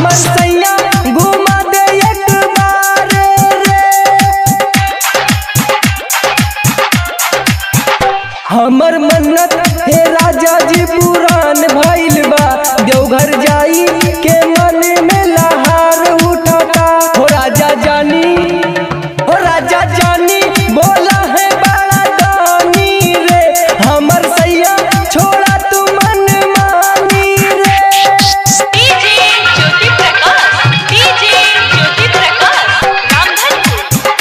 हमर सैया घुमा दे एक बार रे हमर मन्नत हे राजा जी पुरान भइल बा देवघर जाई के मन में लहार उठाता हो राजा जानी हो राजा जानी बोला है बड़ा दानी रे हमर सैया छोड़ा तू मन मानी रे डीजे ज्योति प्रकाश डीजे ज्योति प्रकाश रामधनपुर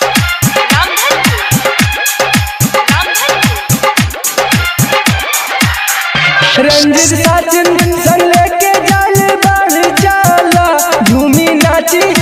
रामधनपुर रामधनपुर रंजित साजन संग लेके जाल बढ़ जाला झूमी नाची